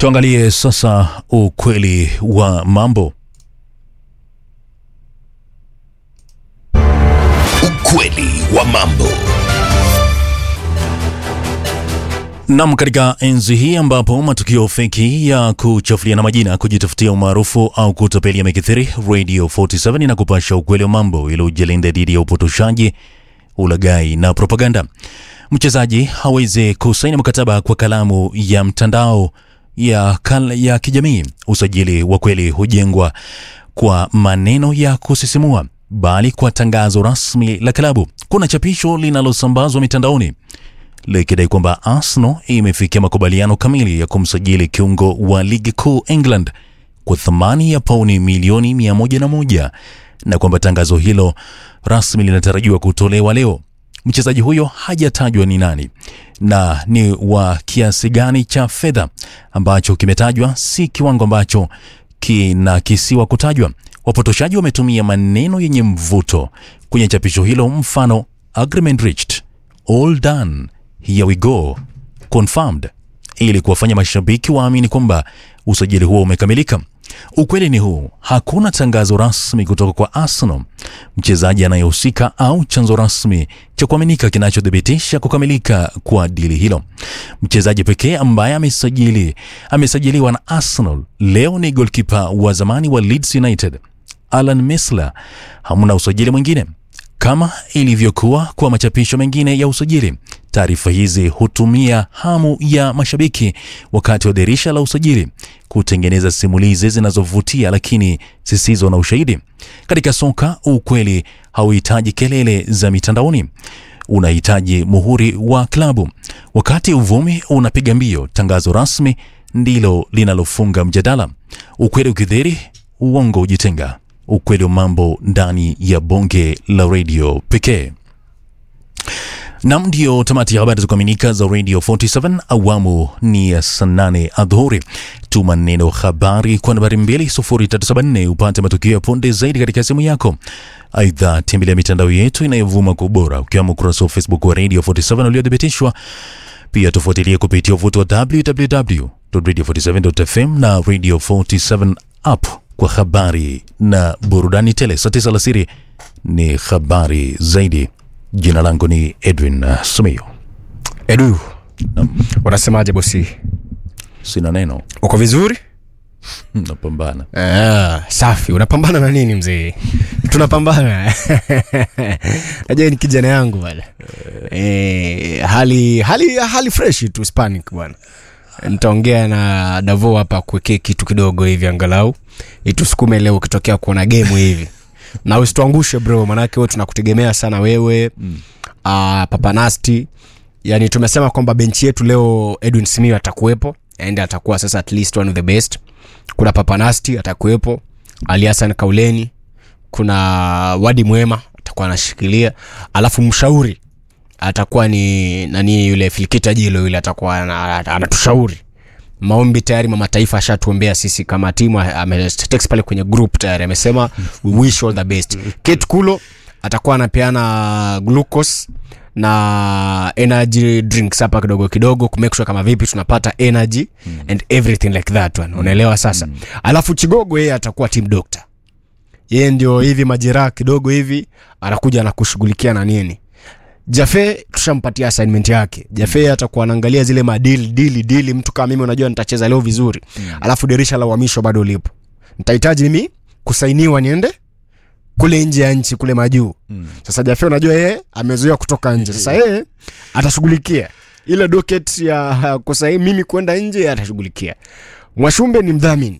Tuangalie sasa ukweli wa mambo. Ukweli wa mambo. Nam, katika enzi hii ambapo matukio feki ya kuchafuliana majina, kujitafutia umaarufu au kutapeli yamekithiri, Radio 47 inakupasha ukweli wa mambo ili ujilinda dhidi ya upotoshaji, ulaghai na propaganda. Mchezaji hawezi kusaini mkataba kwa kalamu ya mtandao ya, kal ya kijamii. Usajili wa kweli hujengwa kwa maneno ya kusisimua, bali kwa tangazo rasmi la klabu. Kuna chapisho linalosambazwa mitandaoni likidai kwamba Arsenal imefikia makubaliano kamili ya kumsajili kiungo wa ligi kuu England kwa thamani ya pauni milioni 101 na kwamba tangazo hilo rasmi linatarajiwa kutolewa leo. Mchezaji huyo hajatajwa ni nani na ni wa kiasi gani cha fedha ambacho kimetajwa, si kiwango ambacho kinakisiwa kutajwa. Wapotoshaji wametumia maneno yenye mvuto kwenye chapisho hilo, mfano agreement reached, all done, here we go, confirmed, ili kuwafanya mashabiki waamini kwamba usajili huo umekamilika. Ukweli ni huu, hakuna tangazo rasmi kutoka kwa Arsenal, mchezaji anayehusika au chanzo rasmi cha kuaminika kinachothibitisha kukamilika kwa dili hilo. Mchezaji pekee ambaye amesajili amesajiliwa na Arsenal leo ni golkipa wa zamani wa Leeds United Alan Mesler. Hamna usajili mwingine kama ilivyokuwa kwa machapisho mengine ya usajili. Taarifa hizi hutumia hamu ya mashabiki wakati wa dirisha la usajili kutengeneza simulizi zinazovutia lakini zisizo na ushahidi. Katika soka, ukweli hauhitaji kelele za mitandaoni, unahitaji muhuri wa klabu. Wakati uvumi unapiga mbio, tangazo rasmi ndilo linalofunga mjadala. Ukweli ukidhiri, uongo hujitenga. Ukweli wa mambo ndani ya bonge la redio pekee. Nam, ndio tamati ya habari za kuaminika za Radio 47 awamu ni ya saa nane adhuhuri. Tuma neno habari kwa nambari 20374 upate matukio ya punde zaidi katika simu yako. Aidha, tembelea mitandao yetu inayovuma kwa ubora ukiwemo ukurasa wa Facebook wa Radio 47 uliothibitishwa. Pia tufuatilie kupitia uvuti wa www.radio47.fm na Radio 47 app kwa habari na burudani tele. Saa tisa alasiri ni habari zaidi. Jina langu ni Edwin uh, Sumio. Edu, unasemaje bosi? Sina neno, Uko vizuri? napambana. Ah, safi. Unapambana na nini mzee? Tunapambana. Najua ni kijana yangu bwana. Eh, hali hali hali fresh tu Hispanic bwana. Nitaongea na Davo hapa kuwekea kitu kidogo hivi angalau itusukume leo ukitokea kuona game hivi na usituangushe bro, manake wewe tunakutegemea sana wewe mm. uh, Papanasti. Yani tumesema kwamba benchi yetu leo Edwin Simiyu atakuwepo and atakuwa sasa at least one of the best. Kuna Papanasti atakuwepo, Ali Hassan Kauleni, kuna Wadi Mwema atakuwa anashikilia, alafu mshauri atakuwa ni nani yule Filikita Jilo yule atakuwa ana- anatushauri maombi tayari mama taifa ashatuombea sisi kama timu ametext pale kwenye group tayari amesema we wish all the best kate kulo atakuwa anapeana glucose na energy drinks hapa kidogo kidogo kumake sure kama vipi tunapata energy and everything like that one unaelewa sasa alafu chigogo yeye atakuwa team doctor yeye ndio hivi majeraha kidogo hivi anakuja anakushughulikia na nini Jafe tushampatia assignment yake. Jafe atakuwa anaangalia zile madili dili dili, mtu kama mimi unajua nitacheza leo vizuri. Alafu dirisha la uhamisho bado lipo. Nitahitaji mimi kusainiwa niende kule nje ya nchi kule majuu. Sasa Jafe unajua yeye amezoea kutoka nje. Sasa yeye atashughulikia ile docket ya kusaini mimi kwenda nje atashughulikia. Mwashumbe ni mdhamini.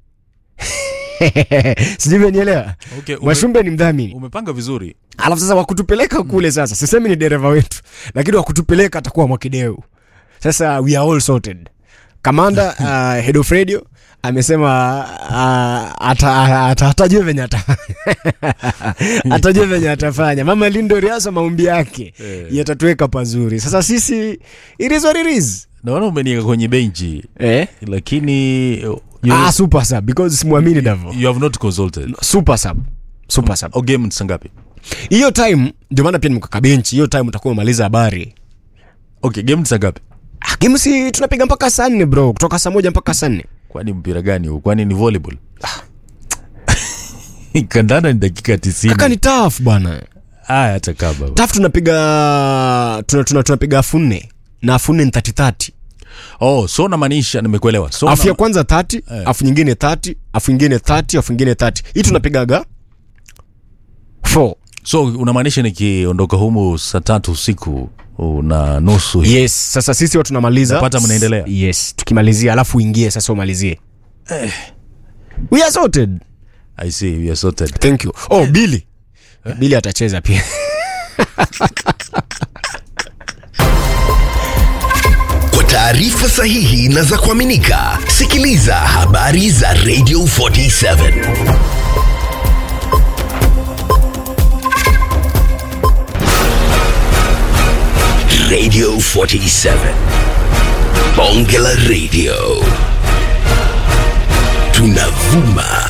Sijui umenielewa? Okay, ume- Mwashumbe ni mdhamini umepanga vizuri. alafu sasa wakutupeleka kule sasa sisemi ni dereva wetu lakini wakutupeleka atakuwa mwakideu sasa we are all sorted kamanda uh, head of radio amesema uh, ata- ata- atajua venye ata- atajua venye atafanya mama lindo riasa maombi yake Eh. yatatuweka pazuri sasa sisi it is what it is Naona umeniweka kwenye benchi eh? lakini you, ah, super sub because simwamini davo you have not consulted. super sub super sub O game ni saa ngapi? hiyo time ndio maana pia nimekaka benchi hiyo time utakuwa umaliza habari Okay, game ni saa ngapi? Ah, game si tunapiga mpaka saa nne bro kutoka saa moja mpaka saa nne kwani mpira gani huu kwani ni volleyball kandanda ni dakika kaka ni tisini taf bwana aya hata kaba taf tunapiga tuna, tuna, tunapiga afu nne na afu nne ni 30 oh so namaanisha nimekuelewa so afu ya na- kwanza 30 afu nyingine 30 afu nyingine 30 afu nyingine 30 hii tunapigaga 4 so unamaanisha nikiondoka humu saa tatu usiku na nusu hivi. yes sasa sisi wa tunamaliza Napata mnaendelea? yes tukimalizia alafu uingie sasa umalizie we are sorted i see we are sorted thank you oh bili bili atacheza pia Kwa taarifa sahihi na za kuaminika, sikiliza habari za Radio 47 Radio 47 Bonge la Radio tunavuma